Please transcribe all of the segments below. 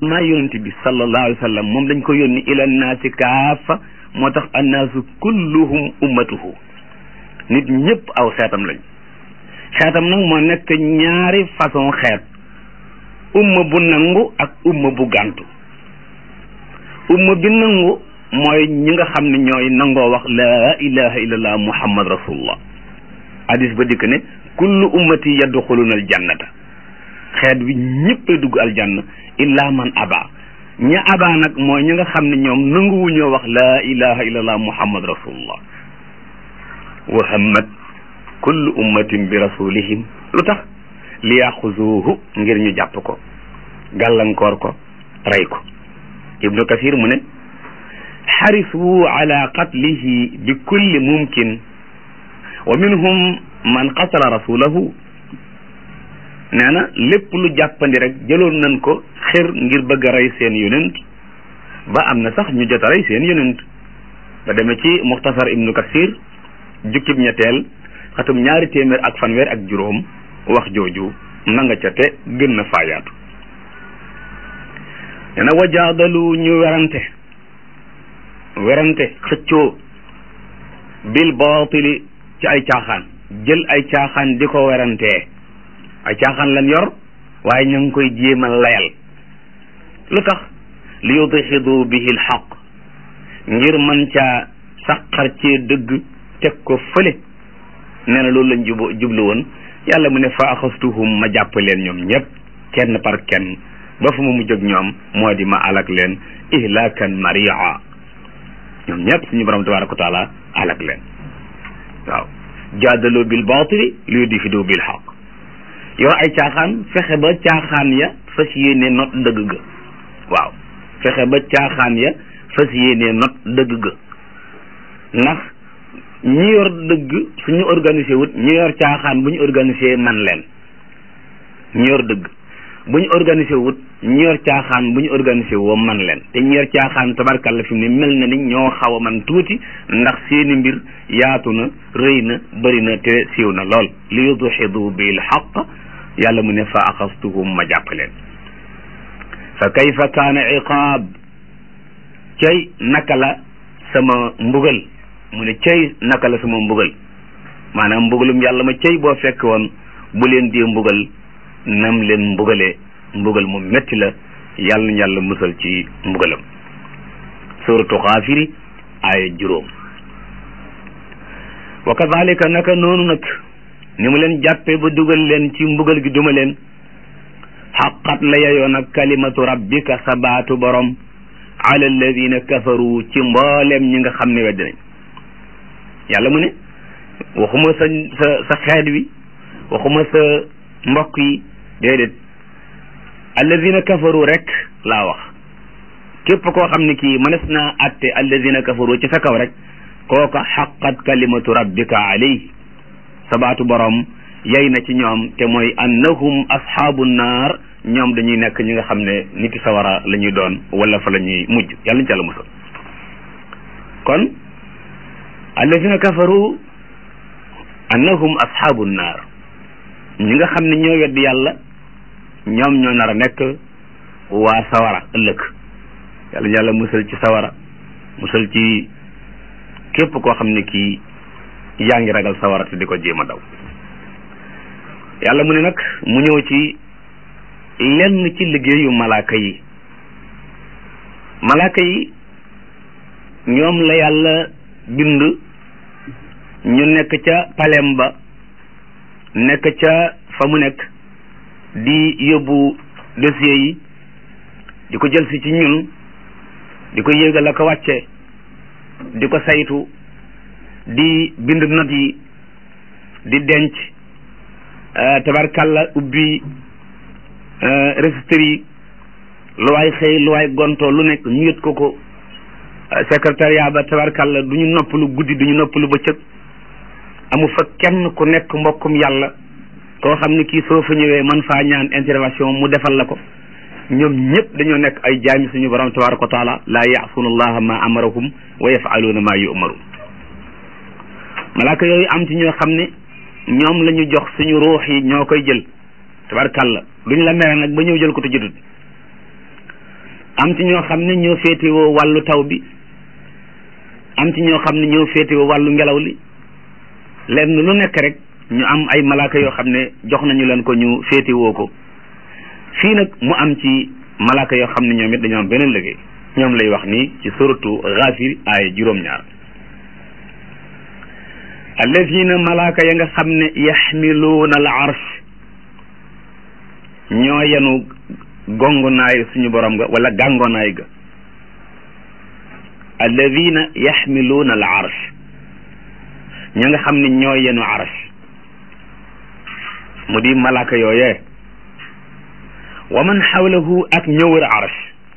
maa yonent bi sallallahu alayhi wa sallam moom dañ ko yónni ila naasi kaafa moo tax annaasu kulluhum ummatuhu nit ñëpp aw xeetam lañ xeetam nag moo nekk ñaari façon xeet umma bu nangu ak umma bu gàntu umma bi nangu mooy ñi nga xam ne ñooy nangoo wax laa ilaha illallah muhammad rasulullah hadis ba dikk ne kullu ummati yadxuluna aljannata xeet wi ñëppay dugg aljanna illa man aba ña aba nag mooy ñi nga xam ne ñoom nanguwuñoo wax laa ilaha illallah muhammad rasulullah wa hammat kullu ummatin bi rasulihim lu tax li yaxuzuuhu ngir ñu jàpp ko gàllankoor ko rey ko ibnu kasir mu ne xarisu ala qatlihi bi kulli mumkin wa minhum man qatala rasulahu nee na lépp lu jàppandi rek jëloon nañ ko xir ngir bëgg a rey seen yonent ba am na sax ñu jot a rey seen yonent ba demee ci muxtasar ibnu kasir jukkib ñetteel xatum ñaari téeméer ak fanweer ak juróom wax jooju na nga ca te gën na faayaatu nee na wajaadalu ñu werante werante xëccoo bil baatili ci ay caaxaan jël ay caaxaan di ko werantee ay caaxaan lan yor waaye ñu ngi koy jéem a layal lu tax li yudxidu bihi l xaq ngir mën caa saqar cee dëgg teg ko fële nee na loolu lañ jub jublu woon yàlla mu ne fa axastuhum ma jàpp leen ñoom ñëpp kenn par kenn ba fu ma mujj ak ñoom moo di ma alak leen ihlakan maria ñoom ñëpp suñu borom tabaraka wa taala alak leen waaw jaadaloo bil baatili li yudxidu bil xaq yor ay caaxaan fexe ba caaxaan ya fas yéene not dëgg ga waaw fexe ba caaxaan ya fas yéene not dëgg ga ndax ñi yor dëgg suñu organisé wut ñi yor caaxaan bu ñu organisé man leen ñi yor dëgg bu ñu organisé wut ñi yor caaxaan bu ñu organisé woo man leen te ñi yor caaxaan tabarkalla fi mu ne mel na ni ñoo xaw a man tuuti ndax seeni mbir yaatu na rëy na bëri na te siiw na lool li yudxidu bil xaq yàlla mu ne fa axastuhum ma jàpp leen fa kayfa kaana iqaab cay naka la sama mbugal mu ne cay naka la sama mbugal maanaam mbugalum yàlla ma cay boo fekk woon bu leen dee mbugal nam leen mbugalee mbugal mu metti la yàlla na yàlla musal ci mbugalam suratu xaafiri aaya juróom wa kadalika naka noonu nag ni mu leen jàppee ba dugal leen ci mbugal gi duma leen xaqat la yeyoo nag kalimatu rabbika sa baatu borom ala alladina kafaru ci mboolem ñi nga xam ne wedd nañ yàlla mu ne waxuma sa sa sa xeet wi waxuma sa mbokk yi déedéet alladina kafaru rek laa wax képp koo xam ne kii mënees naa atte alladina kafaru ci sa kaw rek kooka xaqat kalimatu rabbika alayhi sabaatu borom yey na ci ñoom te mooy annahum ashaabu naar ñoom dañuy nekk ñi nga xam ne niti sawara la ñuy doon wala fa la ñuy mujj yàlla ñu ci yàlla musal kon alladina kafaru annahum ashaabu naar ñi nga xam ne ñoo weddi yàlla ñoom ñoo nar a nekk waa sawara ëllëg yàlla ñu yàlla musal ci sawara musal ci képp koo xam ne kii yaa ngi ragal sawara te di ko jéem a daw yàlla mu ne nag mu ñëw ci lenn ci liggéeyu malaaka yi malaaka yi ñoom la yàlla bind ñu nekk ca palem ba nekk ca fa mu nekk di yóbbu dossier yi di ko jël si ci ñun di ko yéegal ak a wàcce di ko saytu di bind not yi di denc tabarkalla ubbi registre yi lu waay xëy lu waay gontoo lu nekk ñu yët ko ko secrétariat ba tabarkalla du ñu noppalu guddi du ñu noppalu bëccëg amu fa kenn ku nekk mbokkum yàlla koo xam ne kii soo fa ñëwee man faa ñaan intervention mu defal la ko ñoom ñëpp dañoo nekk ay jaami suñu borom tabaraka wa taala laa yaasuuna allaha ma amarahum wa yafaluuna ma yu'marun malaaka yooyu am ci ñoo xam ne ñoom la ñu jox suñu ruux yi ñoo koy jël tabarkalla duñ la mere nag ba ñëw jël ko te jotut am ci ñoo xam ne ñoo féetewoo wàllu taw bi am ci ñoo xam ne ñoo féetewoo wàllu ngelaw li lenn lu nekk rek ñu am ay malaaka yoo xam ne jox nañu leen ko ñu féetewoo ko fii nag mu am ci malaaka yoo xam ne ñoom it dañoo am beneen liggéey ñoom lay wax nii ci suratu Ghafir aaya juróom-ñaar allazina malaaka ya nga xam ne yaxmiluuna al arsh ñoo yenu gongonaay suñu borom ga wala gàngonaay ga alladina yaxmiluuna al arsh ña nga xam ne ñoo yenu arsh mu di malaaka yooyee wa man xawlahu ak ñëwër arsh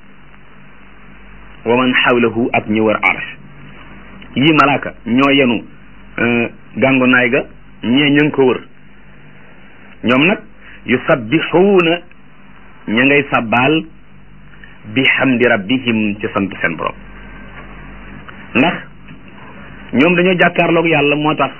wa man xawlahu ak ñëwër arsh yi malaaka ñoo yenu gàngonaay ga ñee ña ngi ko wër ñoom nag yusabbixuuna ña ngay sabbaal bi hamdi rabbihim ci sant seen borom ndax ñoom dañoo jàkkaarloog yàlla moo tax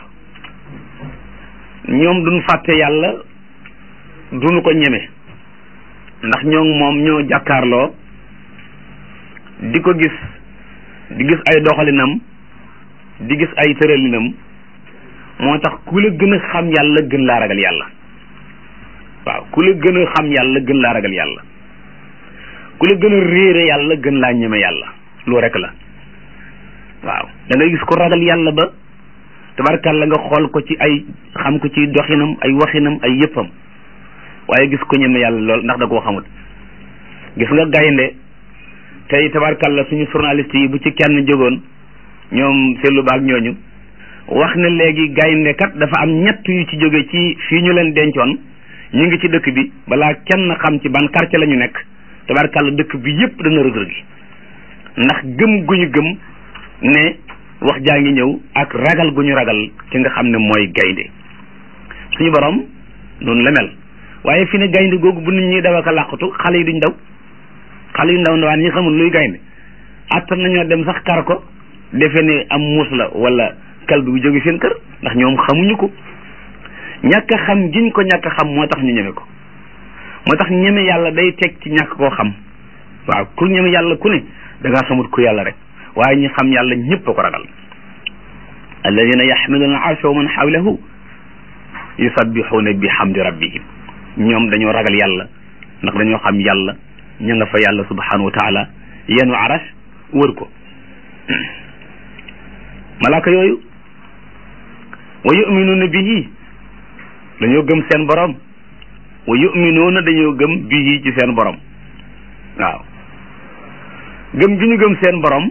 ñoom duñ fàtte yàlla duñu ko ñeme ndax ñoo moom ñoo jàkkaarloo di ko gis di gis ay doxalinam di gis ay tëralinam moo tax ku la gën a xam yàlla gën laa ragal yàlla waaw ku la gën a xam yàlla gën laa ragal yàlla ku la gën a réere yàlla gën laa ñeme yàlla loo rek la waaw da ngay gis ko ragal yàlla ba tabarkàlla nga xool ko ci ay xam ko ci doxinam ay waxinam ay yëppam waaye gis ko ñeme yàlla lool ndax da koo xamut gis nga gaynde tey tabarkàlla suñu journaliste yi bu ci kenn jógoon ñoom seetlu baag ñooñu wax ne léegi gaynde kat dafa am ñett yu ci jóge ci fii ñu leen dencoon ñu ngi ci dëkk bi balaa kenn xam ci ban quartier la ñu nekk tabarkàlla dëkk bi yépp dana rëg-rëg gi ndax gëm gu ñu gëm ne wax jaa ngi ñëw ak ragal gu ñu ragal ki nga xam ne mooy gaynde suñu borom noonu la mel waaye fi ne gaynde googu bu nit ñi daw ak a làqatu xale yi duñ daw xale yu ndaw ndawaan ñi xamul luy gaynde attan nañoo dem sax kar ko defe ne am muus la wala kalbi bu jóge seen kër ndax ñoom xamuñu ko ñàkk a xam giñ ko ñàkk a xam moo tax ñu ñeme ko moo tax ñeme yàlla day teg ci ñàkk koo xam waaw ku ñeme yàlla ku ne da ngaa xamut ku yàlla rek waaye ñi xam yàlla ñëpp a ko ragal alladina yaxmiluuna arsha wa man xawlahu yusabbixuuna bi hamdi rabbihim ñoom dañoo ragal yàlla ndax dañoo xam yàlla ña nga fa yàlla subhanahu wa taala yenu arash wër ko malaaka yooyu wa yuminuuna bihi dañoo gëm seen borom wa yuminuuna dañoo gëm bihi ci seen borom waaw gëm gi ñu gëm seen borom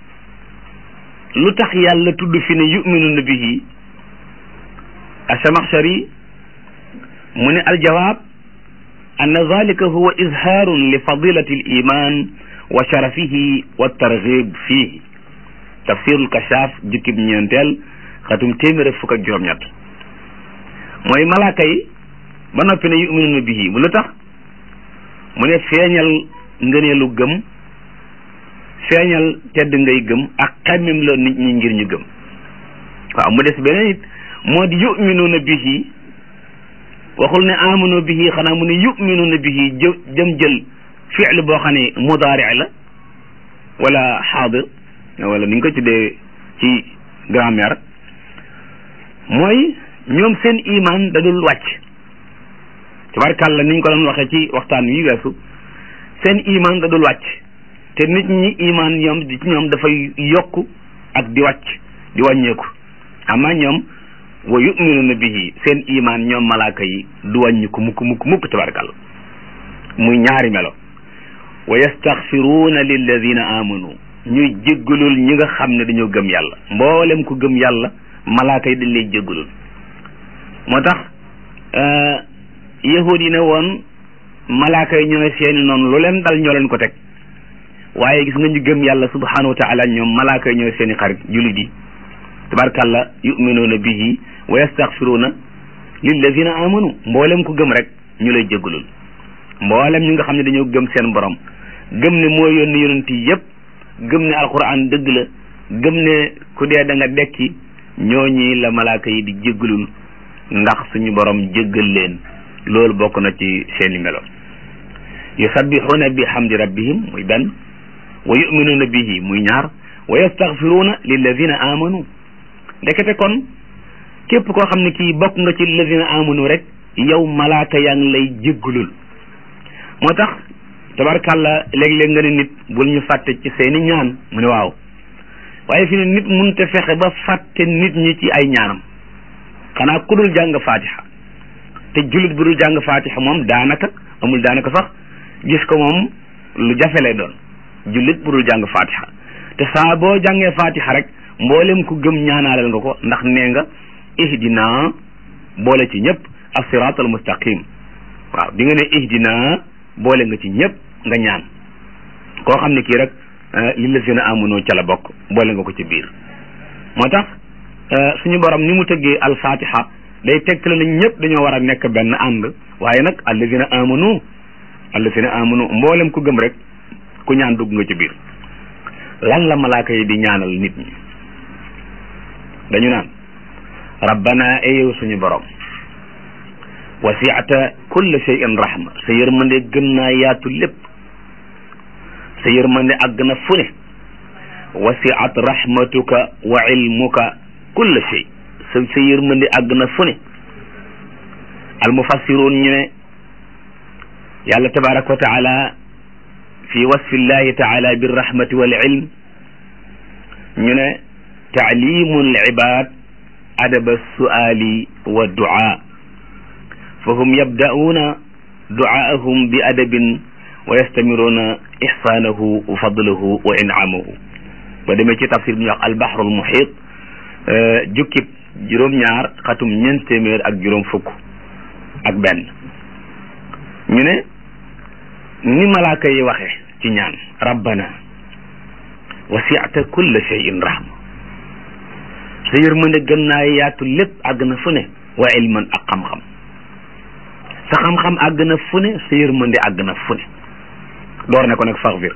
lu tax yàlla tudd fi ne yuminuuna bihi asamaxshari mu ne aljawaab an zalika huwa izhaarun li fadilati al iman wa sharafihi wa targhib fihi tafsirul kashaaf jukkib ñeenteel xatum téeméer ak fukk ak juróom-ñett mooy malaaka yi ba noppi ne yuminuuna bihi mu lu tax mu ne feeñal ngëneelu gëm feeñal tedd ngay gëm ak xemmem la nit ñi ngir ñu gëm waaw mu des beneen it moo di yuminuuna bihi waxul ne amanu bihi xanaa mu ne yuminuuna bihi jë jëm jël fi'l boo xam ne mudaari la wala xaadir wala ni nga ko tuddee ci grammaire mooy ñoom seen iman da dul wàcc tabarkàlla ni ñu ko doon waxee ci waxtaan wi weesu seen iman da dul wàcc te nit ñi iman ñoom ci ñoom dafay yokk ak di wàcc di wàññeeku ama ñoom wa yuminuuna bihi seen iman ñoom malaaka yi du wàññi ko mukk mukk mukk tabarkàlla muy ñaari melo wa yastaxfiruuna lilladina amanu ñuy jéggalul ñi nga xam ne dañoo gëm yàlla mboolem ku gëm yàlla malaaka yi dañ lay jéggalul moo tax yahud yi ne woon malaaka yi ñooy seeni noonu lu leen dal ñoo leen ko teg waaye gis nga ñu gëm yàlla subhanahu wa taala ñoom malaaka yi ñooy seeni xarit jullit yi tabarkàlla yuminuuna bihi wa yastaxfiruuna lilladina amanu mboolem ku gëm rek ñu lay jéggalul mboolem ñi nga xam ne dañoo gëm seen borom gëm ne moo yónni yonent yi yépp gëm ne alquran dëgg la gëm ne ku dee da nga dekki ñooñi la malaaka yi di jéggalul ndax suñu borom jéggal leen loolu bokk na ci seeni melo yusabbixuuna bi hamdi rabbihim muy benn wa yuminuuna bihi muy ñaar wa yastaghfiruuna lilladina amanu ndekete kon képp koo xam ne kii bokk nga ci lilladina amanu rek yow malaaka yaa ngi lay jéggulul moo tax tabarkàlla léeg-léeg nga ne nit bul ñu fàtte ci seeni ñaan mu ne waaw waaye fi ne nit munte fexe ba fàtte nit ñi ci ay ñaanam xanaa ku dul jàng fatiha te jullit bu dul jàng fatiha moom daanaka amul daanaka sax gis ko moom lu jafe lay doon jullit bu dul jàng fatiha te saa boo jàngee fatiha rek mboolem ku gëm ñaanaalal nga ko ndax nee nga ihdina boole ci ñëpp as-siratal mustaqim waaw di nga ne ihdina boole nga ci ñëpp nga ñaan koo xam ne kii rek lillazina amanu ca la bokk boole nga ko ci biir moo tax suñu borom ni mu tëggee al-fatiha day tegtale na ñëpp dañoo war a nekk benn ànd waaye nag allazina amanu allazina amanu mboolem ku gëm rek ku ñaan dugg nga ci biir lan la malaaka yi di ñaanal nit ñi dañu naan rabbana eyow suñu borom wasiata kulla shay'in rahma sa yërmande gën naa yaatu lépp sa yërmande àgg na fu ne wasiat rahmatuka wa ilmuka kulla shay sa sa yërmande àgg na fu ne almufassiruun ñu ne yàlla tabaraka wa taala fi wasfi llahi taala birrahmati wal ilm ñu ne taalimu alibad adaba suali wa duaa fahum yabda'uuna du'aahum bi adabin wa yastamiruuna ihsaanahu wa fadlahu wa in'amahu ba demee ci tafsir bi ñuy wax albaxru almuxiit jukkib juróom-ñaar xatum ñeent téeméer ak juróom fukk ak benn ñu ne ni malaaka yi waxe ci ñaan rabbana wasi'ta kulla shay'in rahma sa yërmande gën naa yaatu lépp àgg na fu ne wa ilman ak xam-xam sa xam-xam àgg na fu ne sa yërmande àgg na fu ne door ne ko nag faxfir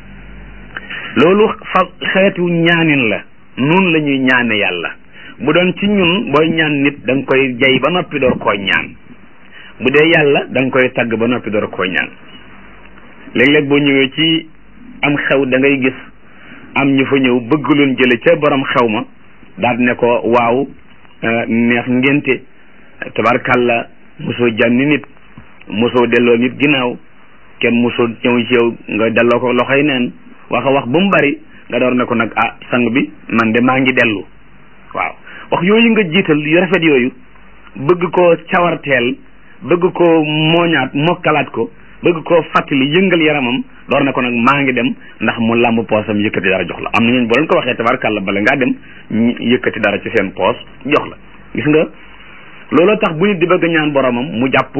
loolu fa xeetu ñaanin la nun la ñuy ñaane yàlla bu doon ci ñun booy ñaan nit da nga koy jay ba noppi door koo ñaan bu dee yàlla da nga koy tagg ba noppi door koo ñaan léeg-léeg boo ñëwee ci am xew da ngay gis am ñu fa ñëw bëgg loon jële ca borom xew ma daal ne ko waaw neex ngénte tabarkàlla mosoo jànni nit mosoo delloo nit ginnaaw kenn mosoo ñëw ci yow nga delloo ko loxoy neen wax a wax ba mu bari nga door ne ko nag ah sang bi man de maa ngi dellu waaw wax yooyu nga jiital yu rafet yooyu bëgg koo cawarteel bëgg koo mooñaat mokkalaat ko bëgg koo fàttali yëngal yaramam door ne ko nag maa ngi dem ndax mu làmb poosam yëkkati dara jox la am na ñooñu boo leen ko waxee tabarkàlla bala ngaa dem yëkkati dara ci seen poos jox la gis nga looloo tax bu nit di bëgg ñaan boromam mu jàpp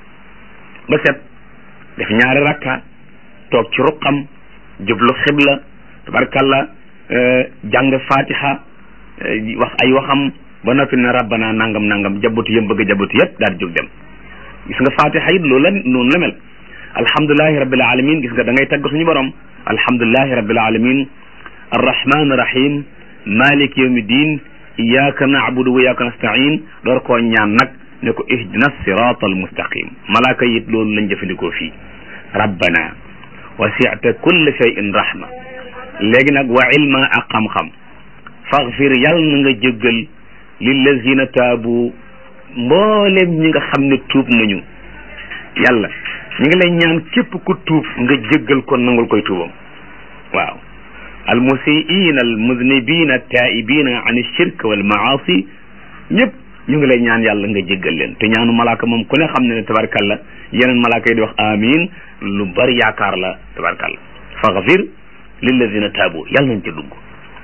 ba set def ñaari rakka toog ci ruqam jublu xibla tabarkalla jàng fatiha wax ay waxam ba noppi ne rabbana nangam nangam jabutu yëm bëgg jabutu yëpp daal di jóg dem gis nga fatiha it loolu la noonu la mel alhamdulilahi rabbil alamin gis nga da ngay tagg suñu borom alhamdulilahi rabbil alamin arrahman rahim malik yawmi din iyyaka na'budu wa iyyaka nasta'in door koo ñaan nag ne ko ihdina sirata almustaqim malaaka yit loolu lañ jëfandikoo fii rabbana wasi'ta kulla shay'in rahma léegi nag wa ilma ak xam-xam faghfir yàlla na nga jéggal lillazina taabu mboolem ñi nga xam ne tuub nañu yàlla ñu ngi lay ñaan képp ku tuub nga jéggal ko nangul koy tuubam waaw almusiin almuznibina taibina an shirk wal maasi ñëpp ñu ngi lay ñaan yàlla nga jéggal leen te ñaanu malaaka moom ku ne xam ne ne tabarkalla yeneen malaaka yi di wax amin lu bari yaakaar la tabarkalla faghfir lilladina taabu yàlla nañ ca dugg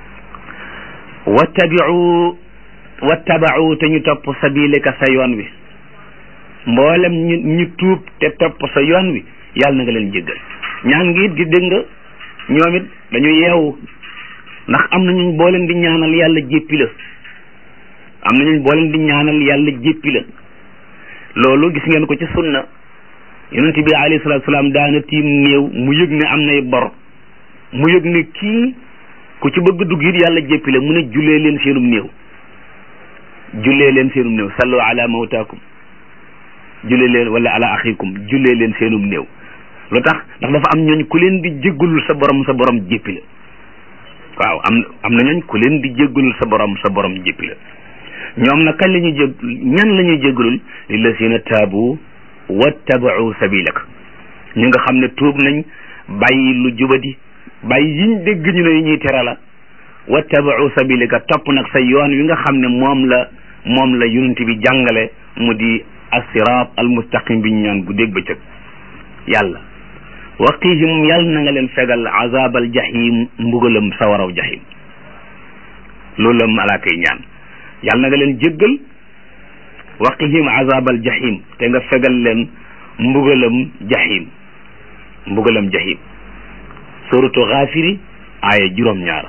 wattabiu wattabau te ñu topp sabilika sa yoon wi mboolem ñu ñu tuub te topp sa yoon wi yàlla na nga leen jéggal ñaan ngi it gi dégg nga ñoom it dañu yeewu ndax am nañu boo leen di ñaanal yàlla jéppi la am nañu boo leen di ñaanal yàlla jéppi la loolu gis ngeen ko ci sunna yonent bi alayhi salaatu salaam daana tiim néew mu yëg ne am nay bor mu yëg ne kii ku ci bëgg dugg it yàlla jéppi la mu ne jullee leen seenum néew jullee leen seenum néew sallu ala mawtaakum jullee leen wala ala axikum jullee leen seenum néew lu tax ndax dafa am ñooñ ku leen di jéggalul sa borom sa borom jéppi la waaw am am na ñooñ ku leen di jéggalul sa borom sa borom jéppi la ñoom nag kañ la ñuy jég ñan la ñuy jéggalul lillazina taabu wattabau sabilak ñu nga xam ne tuub nañ bàyyi lu jubadi bàyyi yiñ dégg ñu ne yi ñuy tere la wattabau sabilaka topp nag sa yoon wi nga xam ne moom la moom la yonent bi jàngale mu di assiraat almustaqim bi ñu ñaan bu dégg bëccëg yàlla waqihim yàlla na nga leen fegal azabal jahim mbugalam sawaraw jahim loolu la malaaka yi ñaan yàlla na nga leen jéggal waqihim azabal jahim te nga fegal leen mbugalam jahim mbugalam jahim suratu xaafiri aaya juróom-ñaar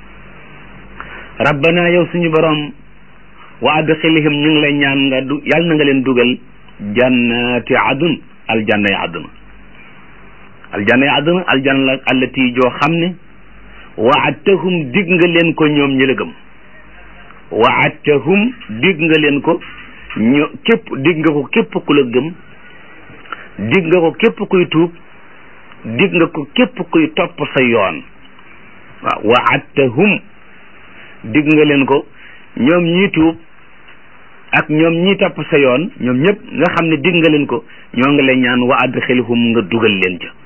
rabbana yow suñu borom wa adxilhim ñu ngi lay ñaan nga du yàlla na nga leen dugal jannati adun aljanna yi àdduna aljanna yi àdduna aljanna la allati joo xam ne waadtahum dig nga leen ko ñoom ñi la gëm waadtahum dig nga leen ko ño képp dig nga ko képp ku la gëm dig nga ko képp kuy tuub dig nga ko képp kuy topp sa yoon waaw waadtahum dig nga leen ko ñoom ñii tuub ak ñoom ñii topp sa yoon ñoom ñëpp nga xam ne dig nga leen ko ñoo ngi lay ñaan wa adxilhum nga dugal leen ca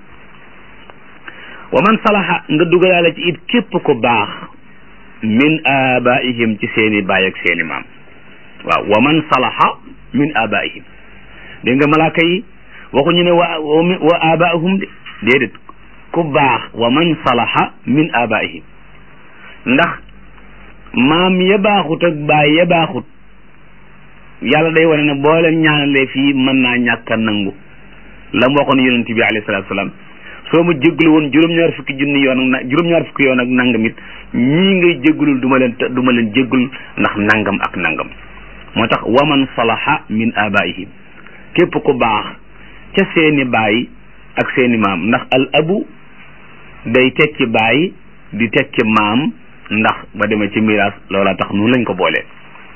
wa man salaha nga dugalaale ci it képp ko baax min abaihim ci seeni baay ak seeni maam waaw wa man salaha min abaihim dégg nga malaaka yi waxuñu ne wa wa abaihum de déedéet ku baax wa man salaha min abaihim ndax maam ya baaxut ak baay ya baaxut yàlla day wane ne boo leen ñaanalee fii mën naa ñàkk a nangu la mu waxoon yonent bi alayhi salaatu salaam soo ma jéggalu woon juróom-ñaar fukki junni yoon ak na juróom-ñaar fukki yoon ak nangam it ñii ngay jéggalul du ma leen du ma leen jéggul ndax nangam ak nangam moo tax waman salaha min abaihim képp ku baax ca seeni baay ak seeni maam ndax al abu day tekki baay di tekki maam ndax ba demee ci miraas loola tax noonu lañ ko boolee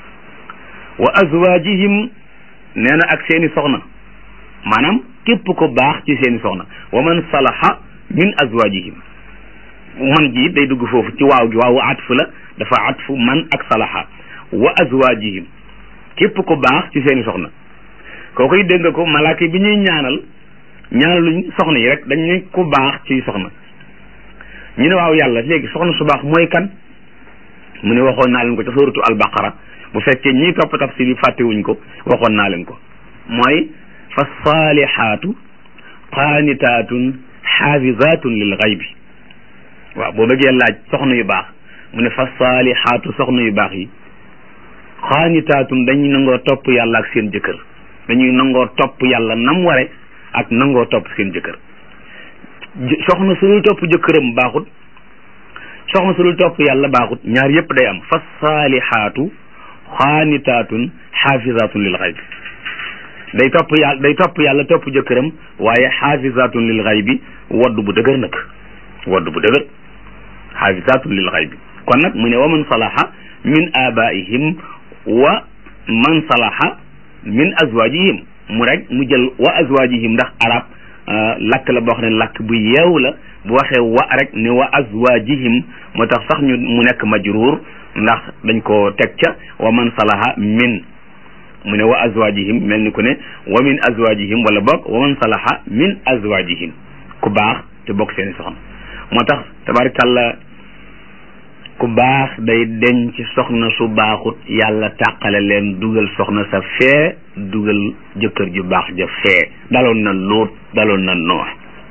wa azwaajihim nee na ak seeni soxna maanaam képp ko baax ci seeni soxna wa man salaha min azwaajihim man ji day dugg foofu ci waaw gi waawu atfu la dafa atfu man ak salaha wa azwaajihim képp ko baax ci seeni soxna koo koy dégg nga ko malaaka bi ñuy ñaanal ñaanaluñ soxna yi rek dañuy ku baax ci soxna ñu ne waaw yàlla léegi soxna su baax mooy kan mu ne waxoon naa leen ko ca suratu albaqara bu fekkee ñii topp tafsir bi fàttewuñ ko waxoon naa leen ko mooy fa saalihaatu qaanitaatun xaafizaatun lil xaybi waaw boo bëggee laaj soxna yu baax mu ne fa saalihaatu soxna yu baax yi qaanitaatun dañuy nangoo topp yàlla ak seen jëkkër dañuy nangoo topp yàlla nam ware ak nangoo topp seen jëkkër soxna su dul topp jëkkëram baaxut soxna su dul topp yàlla baaxut ñaar yépp day am fa saalihaatu xaanitaatun xaafizaatun lil xaybi day topp yàlla day topp yàlla topp jëkkëram waaye xaafizaatun lil xaybi wodd bu dëgër nag wodd bu dëgër xaafizaatun lil xaybi kon nag mu ne wa man salaha min abaihim wa man salaha min azwajihim mu rek mu jël wa azwajihim ndax arab lakk la boo xam ne lakk bu yeew la bu waxee wa rek ne wa azwajihim moo tax sax ñu mu nekk majruur ndax dañ ko teg ca wa man salaha min mu ne wa azwajihim mel ni ku ne wa min azwajihim wala bokk wa man salaha min azwajihim ku baax te bokk seeni soxna moo tax tabarkàlla ku baax day denc soxna su baaxut yàlla tàqale leen dugal soxna sa fee dugal jëkkër ju baax ja fee daloon na luut daloon na noox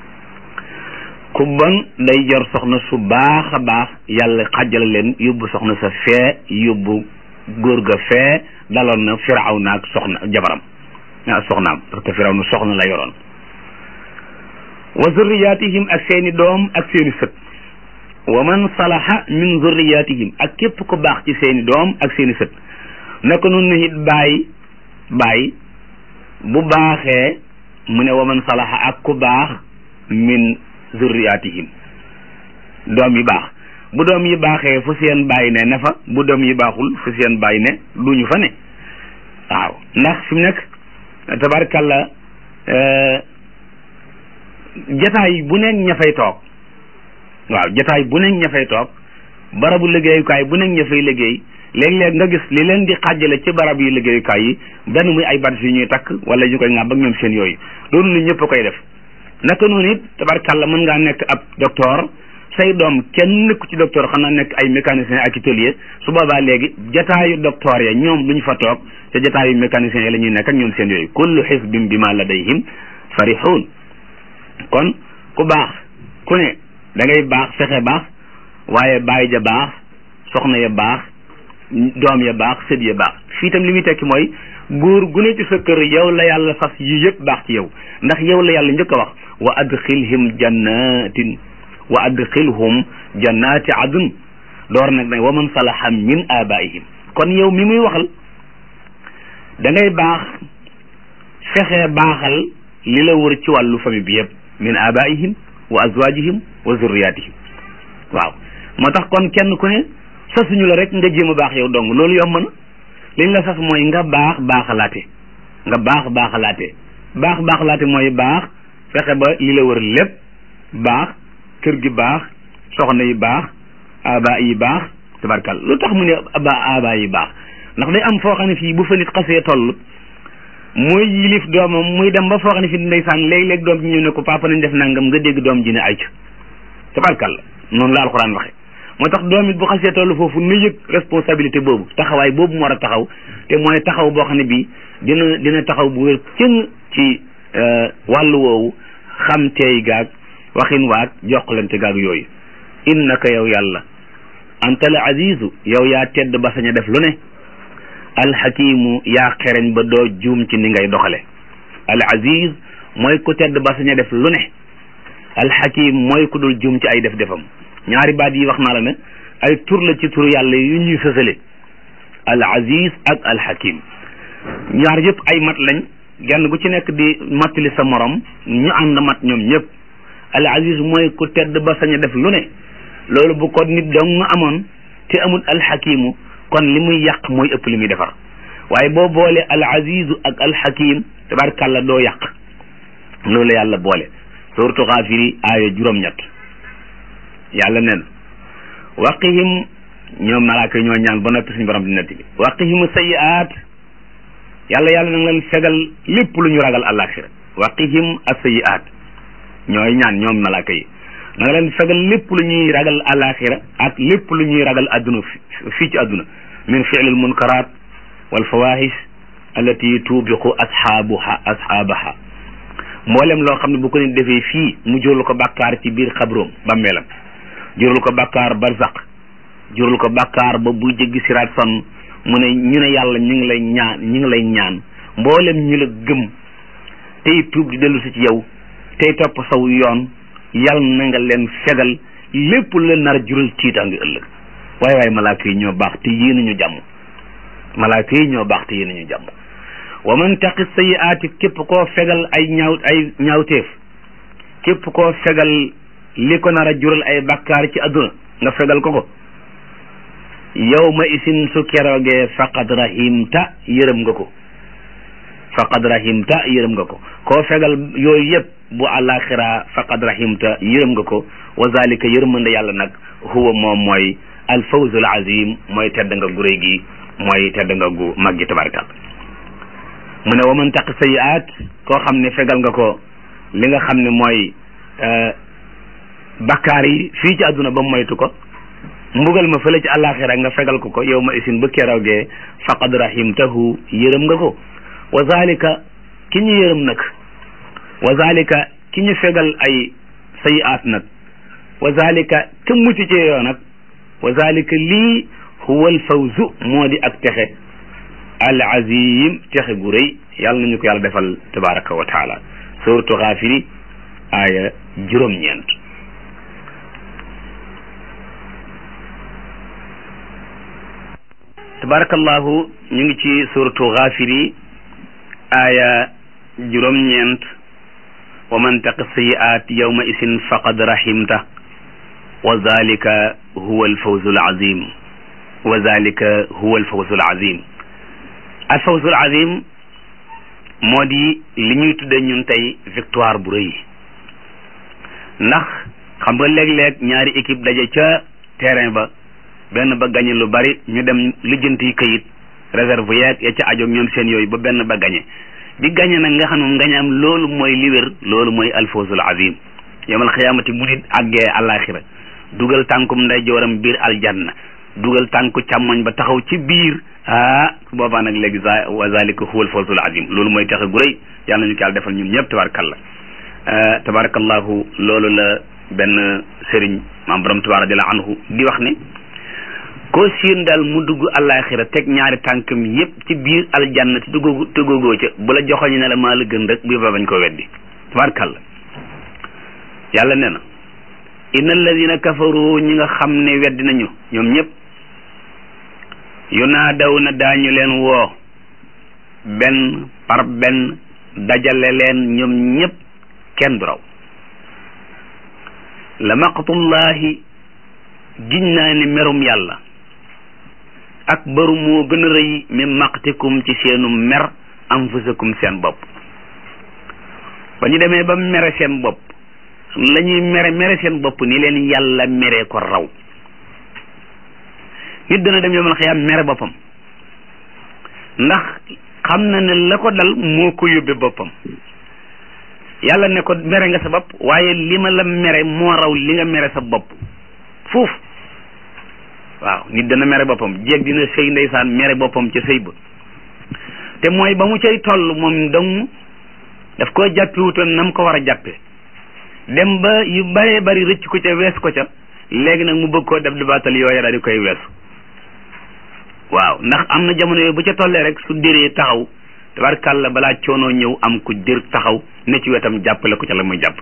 ku bon day jor soxna su baax a baax yàlla xajale leen yóbbu soxna sa fee yóbbu góor ga fee daloon na firaw na ak soxna jabaram ah soxnaam parce que firaw na soxna la yoroon wa zurriyatihim ak seeni doom ak seeni sët wa man salaha min zurriyatihim ak képp ku baax ci seeni doom ak seeni sët naka noonu it baay baay bu baaxee mu ne wa man salaha ak ku baax min zurriyatihim doom yi baax bu doom yi baaxee fu seen baay ne ne fa bu doom yi baaxul fu seen baay ne duñu fa ne waaw ndax fi mu nekk tabarkalla jataay bu nekk ña fay toog waaw jataay bu nekk ña fay toog barabu liggéeyukaay bu nekk ña fay liggéey léeg-léeg nga gis li leen di xàjjale ci barab yi liggéeyukaay yi benn muy ay bat yu ñuy takk wala ñu koy ŋàbb ak ñoom seen yooyu loolu lu ñëpp a koy def naka noonu it tabarkàlla mën ngaa nekk ab docteur say doom kenn nekku ci docteur xanaa nekk ay mécanicien ak atelier su boobaa léegi jataayu docteur ya ñoom duñu fa toog te jataayu mécanicien yi la ñuy nekk ak ñoom seen yooyu kullu xisbin bima ladayhim farihun kon ku baax ku ne da ngay baax fexe baax waaye baay ja baax soxna ya baax doom ya baax sët ya baax fii tam li muy tekki mooy góor gu ne ci sa kër yow la yàlla fas yi yëpp baax ci yow ndax yow la yàlla njëkk a wax wa adxilhim jannatin wa adxilhum jannati adn door nag nag wa man salaha min abaihim kon yow mi muy waxal da ngay baax fexe baaxal li la wër ci wàllu famille bi yëpp min abaihim wa azwajihim wa zurriyatihim waaw moo tax kon kenn ku ne sasuñu la rek nga jéem a baax yow dong loolu yomb na liñ la sas mooy nga baax baaxalaate nga baax baaxalaate baax baaxalaate mooy baax fexe ba li la wër lépp baax kër gi baax soxna yi baax aba yi baax tabarkal lu tax mu ne aba aba yi baax ndax day am foo xam ne fii bu fa nit xasee toll muy yilif doomam muy dem ba foo xam ne fii ndeysaan léeg-léeg doom ji ñëw ne ko papa nañ def nangam nga dégg doom ji ne ay ca tabarkal noonu la alxuraan waxe moo tax doom it bu xasee toll foofu na yëg responsabilité boobu taxawaay boobu mu war a taxaw te mooy taxaw boo xam ne bii dina dina taxaw bu wér cëng ci wàllu woowu xam teey gaag waxin waag jokkalante gaag yooyu innaka yow yàlla anta al azizu yow yaa tedd ba sañ a def lu ne alxakimu yaa xereñ ba doo juum ci ni ngay doxale al aziz mooy ku tedd ba sañ a def lu ne alxakim mooy ku dul juum ci ay def defam ñaari baat yi wax naa la ne ay tur la ci turu yàlla yu ñuy sësale al aziz ak al hakim ñaar yëpp ay mat lañ genn gu ci nekk di mattali sa morom ñu ànd mat ñoom ñëpp al aziz mooy ku tedd ba sañ a def lu ne loolu bu ko nit dong amoon te amul al hakimu kon li muy yàq mooy ëpp li muy defar waaye boo boole al azizu ak al hakim tabarkàlla doo yàq loolu yàlla boole suuratu Gaafiri aaya juróom-ñett yàlla nee na waqihim ñoom malaaka ñoo ñaan ba noppi suñu borom di netti bi waqihim sayiaat yàlla yàlla na nga leen fegal lépp lu ñu ragal àllaaxira waqihim as-sayiaat ñooy ñaan ñoom malaaka yi na nga leen fegal lépp lu ñuy ragal àllaaxira ak lépp lu ñuy ragal adduna fii ci adduna min fi'lil munkaraat wal fawahish allati tubiqu ashaabuha ashaabaha mboolem loo xam ne bu ko nit defee fii mu jural ko bàkkaar ci biir xabroom bàmmeelam jural ko bàkkaar barzaq jural ko bàkkaar ba buy jéggi siraat son mu ne ñu ne yàlla ñu ngi lay ñaan ñu ngi lay ñaan mboolem ñu la gëm tey tuub di dellu si ci yow tey topp saw yoon yàlla na nga leen fegal lépp lu leen nar a jural tiitaange ëllëg waaye waaye malaaka yi ñoo baax te yéenuñu jàmm malaaka yi ñoo baax te yéenuñu jàmm wa man taqi sayiaati képp koo fegal ay ñaaw ay ñaawteef képp koo fegal li ko nar a jural ay bakkaar ci adduna nga fegal ko ko yow ma isin su keroogee faqad rahimta yërëm nga ko faqad rahimta yërëm nga ko koo fegal yooyu yëpp bu àllaaxira faqad rahimta yërëm nga ko wa zalika yërmande yàlla nag huwa moom mooy al fawzul azim mooy tedd nga gu réy gi mooy tedd nga gu mag gi tabarkal mu ne wa man taq sayiaat koo xam ne fegal nga ko li nga xam ne mooy bakkaar yi fii ci àdduna ba moytu ko mbugal ma fële ci àllaaxira nga fegal ko ko yow ma isin bu keroogee faqad rahimtahu yërëm nga ko wa zalika ki ñu yërëm nag wa zalika ki ñu fegal ay sayiaat nag wa zalika ka mucc ci yoo nag wa zalika lii huwa al fawzu moo di ak texe al azim texe gu rëy yàlla nañu ko yàlla defal tabaraka wa taala suratu xaafiri aaya juróom-ñeent tabarakallahu ñu ngi ci suratu xaafiri aaya juróom-ñeent wa man taqi sayiaat yawma isin faqad rahimta wa zalika huwa alfawzu alazim wa zalika huwa alfawzu alazim alfawzul azim moo di li ñuy tudde ñun tey victoire bu rëy ndax xam nga léeg-léeg ñaari équipe daje ca terrain ba benn ba gañe lu bari ñu dem lijjanti kayit réserve yeeg ya ca ajoog ñoom seen yooyu ba benn ba gañe bi gañe nag nga xam ne gañe am loolu mooy li wér loolu mooy alfawzul azim yamal xiyaamati bu nit àggee àllaaxira dugal tànkum ndeyjooram biir aljanna dugal tànku càmmoñ ba taxaw ci biir ah su boobaa nag léegi za wa zalika huwa alfawzul azim loolu mooy taxe gu rëy yàlla nañu ko yàlla defal ñun ñëpp tabarakallah tabarakallahu loolu la benn sëriñ maam borom tubaab radiallahu anhu di wax ne koo siin daal mu dugg àllaaxira teg ñaari tànkam yépp ci biir aljanna te duggoo tëggoogoo ca bu la joxoñu ne la maa la gën rek bu ba bañ ko weddi tabarakallah yàlla nee na inna alladina kafaru ñi nga xam ne weddi nañu ñoom ñëpp yunaadaw na daañu leen woo benn par benn dajale leen ñoom ñëpp kenn du raw la maqtullahi giñ naa ne merum yàlla ak baru moo gën a rëy min maqtikum ci seenu mer anfusakum seen bopp ba ñu demee ba mere seen bopp la ñuy mere mere seen bopp ni leen yàlla mere ko raw nit dana dem yomal xiyaam mere boppam ndax xam na ne la ko dal moo ko yóbbe boppam yàlla ne ko mere nga sa bopp waaye li ma la mere moo raw li nga mere sa bopp foofu waaw nit dana mere boppam jéeg dina sëy ndeysaan mere boppam ca sëy ba te mooy ba mu cay toll moom dong daf koo jàppiwutoon na mu ko war a jàppe dem ba yu bëree bëri rëcc ko ca wees ko ca léegi nag mu bëgg koo def dibaatal yooya daal di koy weesu waaw ndax am na jamono yooyu bu ca tollee rek su déree taxaw tabarkàlla balaa coonoo ñëw am ku dër taxaw ne ci wetam jàppale ko ca la muy jàpp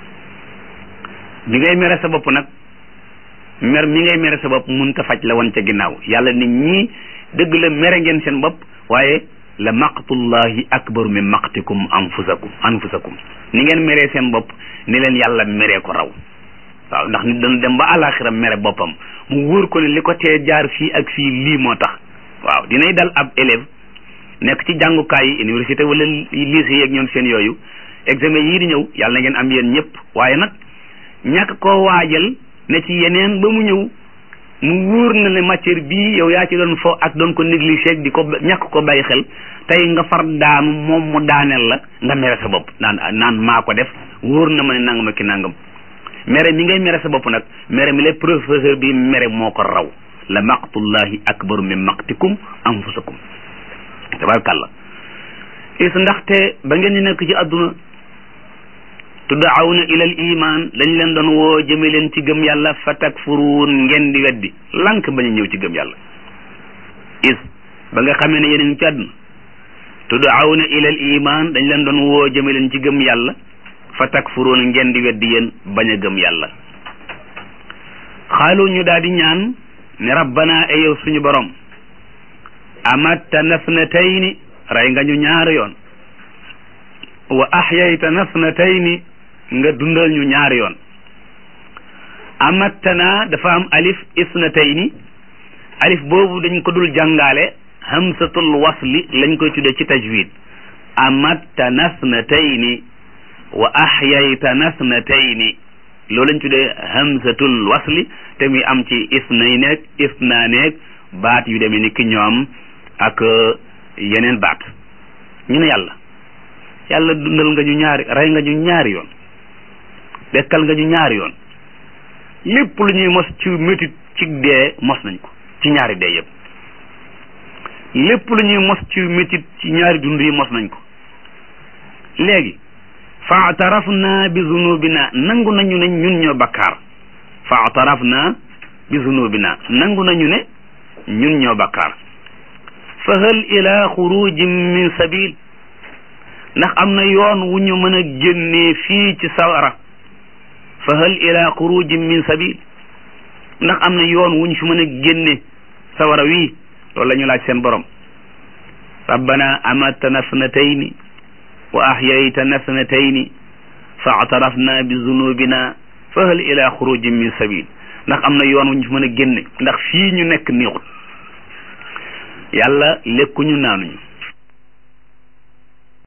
bi ngay mere sa bopp nag mer mi ngay mere sa bopp mun ta faj la woon ca ginnaaw yàlla nit ñi dëgg la mere ngeen seen bopp waaye la maqtullahi akbaru min maqtikum anfusakum anfusakum ni ngeen meree seen bopp ni leen yàlla meree ko raw waaw ndax nit dana dem ba àlaxira mere boppam mu wóor ko ne li ko tee jaar fii ak fii lii moo tax waaw dinay dal ab élève nekk ci jàngukaay yi université wala lycée yeeg ñoom seen yooyu examen yii di ñëw yàlla na ngeen am yéen ñëpp waaye nag ñàkk koo waajal ne ci yeneen ba mu ñëw mu wóor na ne matière bii yow yaa ci doon fo ak doon ko négligé di ko ñàkk ko bàyyi xel tey nga far daanu moom mu daaneel la nga mere sa bopp naan naan maa ko def wóor na ma ne nangam ak ki nangam mere mi ngay mere sa bopp nag mere mi lay professeur bi mere moo ko raw la maqtullahi akbaru min maqtikum anfusakum tabarkàlla is ndaxte ba ngeen di nekk ci àdduna tuddaawna ilal iman dañ leen doon woo jëme leen ci gëm yàlla fa takfuruun ngeen di weddi lank bañ a ñëw ci gëm yàlla is ba nga xamee ne yéen a ngi ci àdduna tuddaawna ilal iman dañ leen doon woo jëme leen ci gëm yàlla fa takfuruun ngeen di weddi yéen bañ a gëm yàlla xaalu ñu daal di ñaan ne rabbana e yow suñu borom amatta nasnatayni rey nga ñu ñaari yoon wa ahyayta nasnatayni nga dundal ñu ñaari yoon amattana dafa am alif isnatayni alif boobu dañ ko dul jàngaale hamsatul wasli lañ koy tudde ci tajwid amatta nasnatayni wa ahyayta nasnatayni loolu lañ tuddee hamsatul wasli te muy am ci isnay neeg isna neeg baat yu demee ni ki ñoom ak yeneen baat ñu ne yàlla yàlla dundal nga ñu ñaari rey nga ñu ñaari yoon dekkal nga ñu ñaari yoon lépp lu ñuy mos ci métit ci dee mos nañ ko ci ñaari dee yëpp lépp lu ñuy mos ci métit ci ñaari dund yi mos nañ ko léegi faatarafna bi zunubina nangu nañu ne ñun ñoo bakkaar faatarafna bi zunubina nangu nañu ne ñun ñoo bakkaar fa hal ila xurujin min sabil ndax am na yoon wu ñu mën a génnee fii ci sawara fa hal ila xurujin min sabil ndax am na yoon wu ñu fi mën a génne sawara wii loolu la ñu laaj seen borom rabbana amatana snatayni wa ahyaytana snatayni fa atarafna bi zunubina fa hal ila xurujin min sabil ndax am na yoon wu ñu fi mën a génne ndax fii ñu nekk neexut yàlla lekkuñu naanuñu